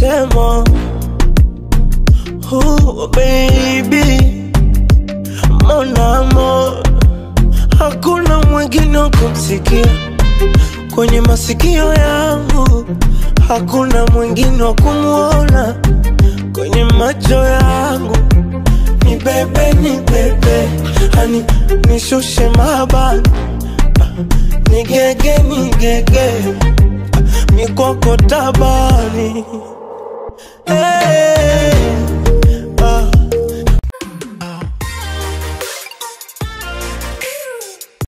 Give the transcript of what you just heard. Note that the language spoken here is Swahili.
misemo oh, baby mon amour hakuna mwingine wa kumsikia kwenye masikio yangu, hakuna mwingine wa kumwona kwenye macho yangu. Ni bebe, ni bebe, hani nishushe mabani, ni gege, ni gege, mikoko tabani hey.